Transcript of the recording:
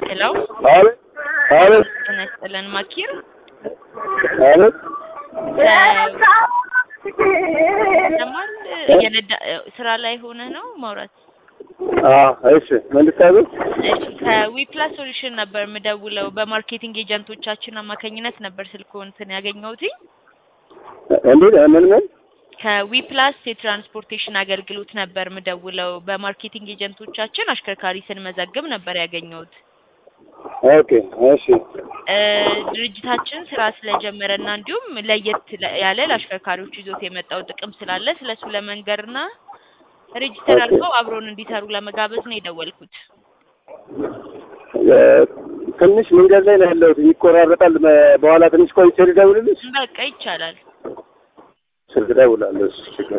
ሄሎ አቤት አቤት ጤና ይስጥልን ማኪር አቤት ለማል የነዳ ስራ ላይ ሆነ ነው ማውራት አዎ እሺ ምን ልታዘዝ እሺ ከዊፕላስ ሶሉሽን ነበር የምደውለው በማርኬቲንግ ኤጀንቶቻችን አማካኝነት ነበር ስልክዎን ያገኘሁትኝ እንዴት ምን ምን ከዊፕላስ የትራንስፖርቴሽን አገልግሎት ነበር የምደውለው በማርኬቲንግ ኤጀንቶቻችን አሽከርካሪ ስንመዘግብ ነበር ያገኘሁት ኦኬ እሺ እ ድርጅታችን ስራ ስለጀመረና እንዲሁም ለየት ለ- ያለ ለአሽከርካሪዎች ይዞት የመጣው ጥቅም ስላለ ስለሱ ለመንገርና ሬጅስተር ኦኬ። አድርገው አብሮን እንዲሰሩ ለመጋበዝ ነው የደወልኩት። እ፣ ትንሽ መንገድ ላይ ነው ያለሁት ይቆራረጣል በ- በኋላ ትንሽ ቆይቼ ልደውልልሽ በቃ ይቻላል። ስልክ እደውላለሁ እሺ ችግር